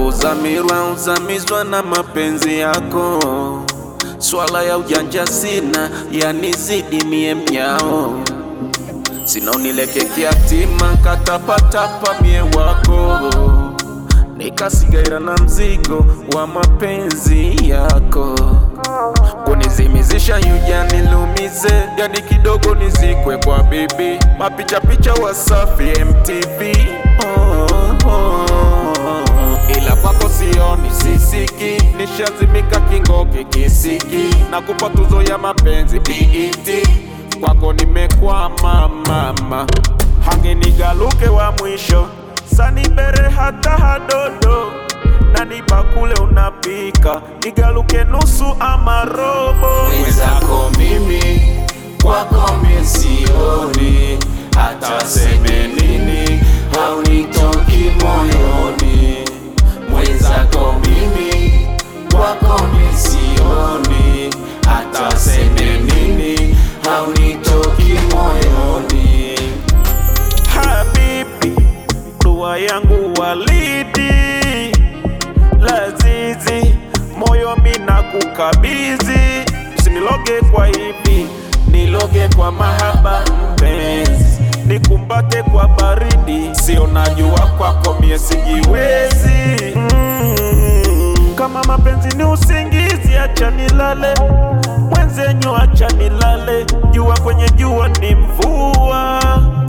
Uzamirwa uzamizwa na mapenzi yako, swala ya ujanja sina, yanizidi mie mnyao, sina unileke kiatima, katapatapa mie wako, nikasigaira na mzigo wa mapenzi yako, kunizimizisha yuja nilumize, yani kidogo nizikwe kwa bibi, mapichapicha Wasafi MTV oh, oh. Ila kwako sioni sisiki, nishazimika kingoki kisiki, na kupa tuzo ya mapenzi BET, kwako nimekwama mama, hangenigaluke wa mwisho sanibere hata hadodo na nibakule unapika nigaluke nusu ama robo mwenzako mimi kwako misioni hata seme nini haunitoki moyoni mwenzako mimi kwako misioni hata seme nini haunitoki moyoni Habibi, dua yangu walidi lazizi, moyo mina kukabidhi, usiniloge kwa hivi, niloge kwa mahaba mpenzi, nikumbate kwa baridi, sio najua kwako mie sijiwezi mm, kama mapenzi ni usingizi, acha nilale mwenzenyu, acha nilale, jua kwenye jua ni mvua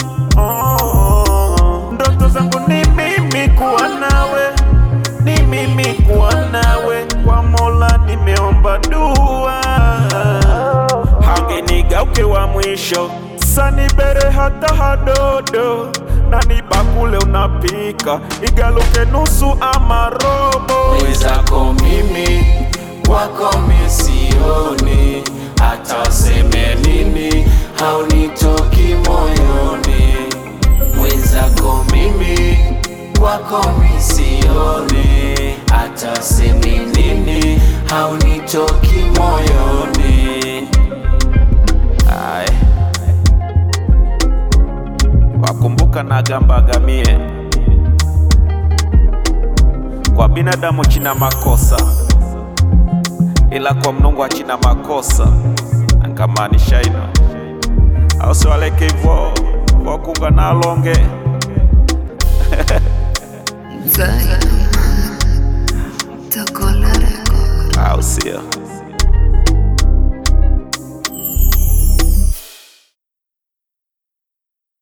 Oh, ndoto zangu ni mimi kuwa nawe, ni mimi kuwa nawe, kwa Mola nimeomba dua, hangenigauke wa mwisho sanibere hata hadodo, na nibakule unapika igaluke nusu ama robo. mwenzako mimi kwako misioni hata seme nini haunitoki moyoni mwenzako mimi kwako misioni hata seme nini haunitoki moyoni Aye. Wakumbuka na gambagamie kwa binadamu china makosa, ila kwa Mnungu achina makosa, angamaanisha ino au siwaleke ivo wakunga nalonge Zion, Takola Record. au sio?